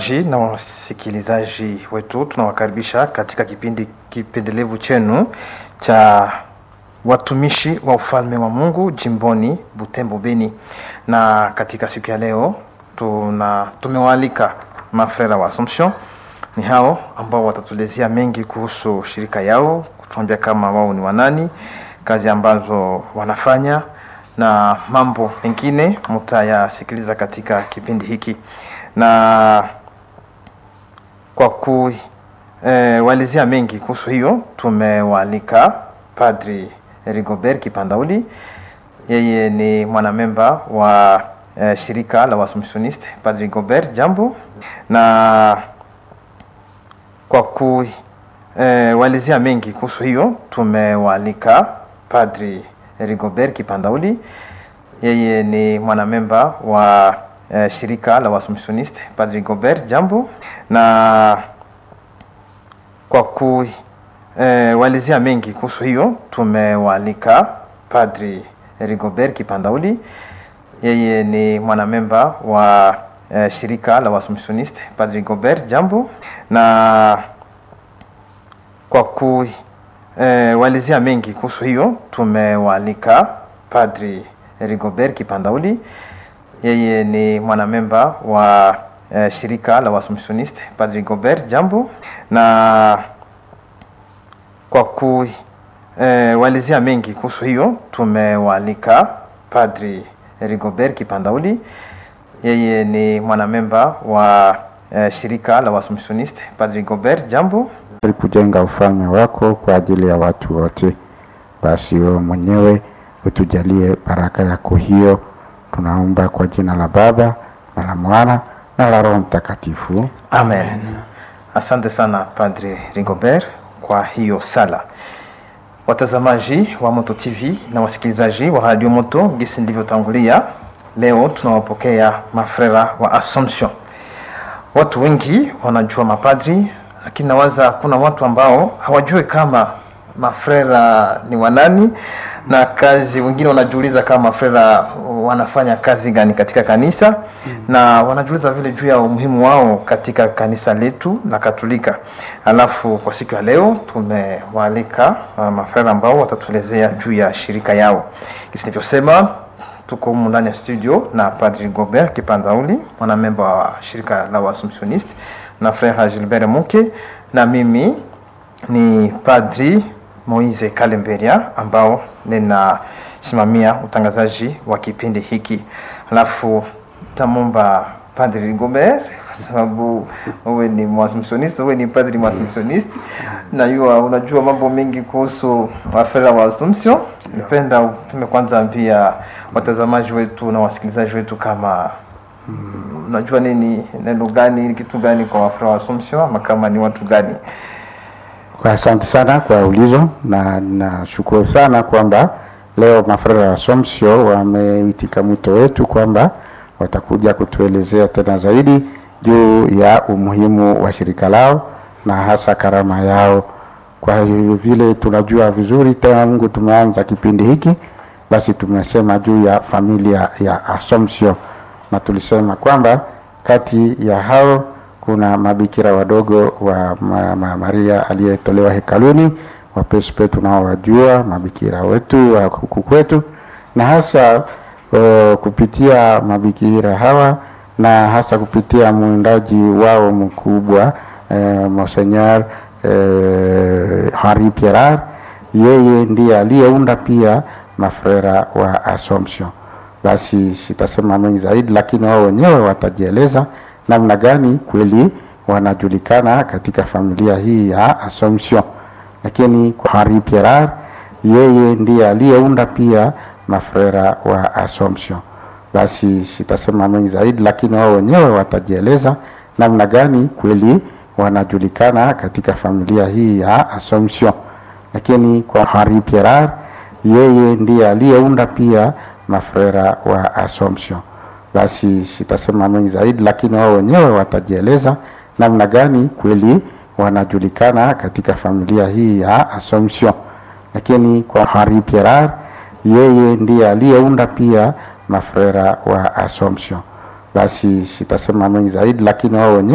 na wasikilizaji wetu tunawakaribisha katika kipindi kipendelevu chenu cha watumishi wa ufalme wa Mungu jimboni Butembo Beni, na katika siku ya leo tuna tumewaalika mafrera wa Assumption. Ni hao ambao watatuelezea mengi kuhusu shirika yao, kutuambia kama wao ni wanani, kazi ambazo wanafanya na mambo mengine mutayasikiliza katika kipindi hiki na kwa kuwaelezea e, mengi kuhusu hiyo tumewaalika Padri Rigobert Kipandauli. Yeye ni mwanamemba wa e, shirika la Waassumptioniste. Padri Rigobert, jambo. Na kwa kuwaelezea e, mengi kuhusu hiyo tumewaalika Padri Rigobert Kipandauli. Yeye ni mwanamemba wa Uh, shirika la Waassumptioniste. Padri Rigobert, jambo. Na kwa kuwaelezea uh, mengi kuhusu hiyo tumewaalika Padri Rigobert Kipandauli. Yeye ni mwanamemba wa uh, shirika la Waassumptioniste. Padri Rigobert, jambo. Na kwa kuwaelezea uh, mengi kuhusu hiyo tumewaalika Padri Rigobert Kipandauli yeye ni mwanamemba wa uh, shirika la Waassumptioniste. Padri Rigobert, jambo. Na kwa kuwaelezea uh, mengi kuhusu hiyo tumewaalika Padri Rigobert Kipandauli. Yeye ni mwanamemba wa uh, shirika la Waassumptioniste. Padri Rigobert, jambo. Kujenga ufalme wako kwa ajili ya watu wote, basi wewe mwenyewe utujalie baraka yako hiyo tunaomba kwa jina la Baba na la Mwana na la Roho Mtakatifu, amen. Asante sana Padre Rigobert kwa hiyo sala. Watazamaji wa Moto TV na wasikilizaji wa Radio Moto, gisi ndivyotangulia, leo tunawapokea mafrera wa Assumption. Watu wengi wanajua mapadri, lakini nawaza kuna watu ambao hawajui kama mafrera ni wanani na kazi. Wengine wanajiuliza kama mafrera wanafanya kazi gani katika kanisa mm. na wanajiuliza vile juu ya umuhimu wao katika kanisa letu la Katolika. Alafu kwa siku ya leo tumewaalika uh, mafrera ambao watatuelezea juu ya shirika yao. Kisi nilivyosema, tuko humu ndani ya studio na Padri Rigobert Kipandauli, mwanamemba wa shirika la Waassumptioniste na Frere Gilbert Muke na mimi ni Padri Moise Kalemberia ambao ninasimamia utangazaji wa kipindi hiki. Alafu tamomba Padri Rigobert kwa sababu wewe ni Mwaassumptioniste, wewe ni padri Mwaassumptioniste na yua unajua mambo mengi kuhusu wafera wa Assumption. Nipenda utume kwanza ambia watazamaji wetu na wasikilizaji wetu kama mm, unajua nini, neno gani, kitu gani kwa wafera wa Assumption ama kama ni watu gani? Asante sana kwa ulizo na nashukuru sana kwamba leo mafrera wa Assumption wameitika mwito wetu kwamba watakuja kutuelezea tena zaidi juu ya umuhimu wa shirika lao na hasa karama yao. Kwa hiyo vile tunajua vizuri tena, Mungu tumeanza kipindi hiki, basi tumesema juu ya familia ya Assumption na tulisema kwamba kati ya hao kuna mabikira wadogo wa ma, ma, Maria aliyetolewa hekaluni, wapespe tunaowajua mabikira wetu wa huku kwetu, na hasa uh, kupitia mabikira hawa na hasa kupitia mwindaji wao mkubwa uh, Monseigneur uh, Henri Pierrat, yeye ndiye aliyeunda pia mafrera wa Assumption. Basi sitasema mengi zaidi, lakini wao wenyewe watajieleza namna gani kweli wanajulikana katika familia hii ya Assumption. Lakini kwa Henri Pierrat, yeye ndiye aliyeunda pia mafrera wa Assumption. Basi sitasema mengi zaidi, lakini wao wenyewe watajieleza namna gani kweli wanajulikana katika familia hii ya Assumption. Lakini kwa Henri Pierrat, yeye ndiye aliyeunda pia mafrera wa Assumption basi sitasema mengi zaidi, lakini wao wenyewe watajieleza namna gani kweli wanajulikana katika familia hii ya Assumption. Lakini kwa Henri Pierrat, yeye ndiye aliyeunda pia mafrera wa Assumption. Basi sitasema mengi zaidi, lakini wao wenyewe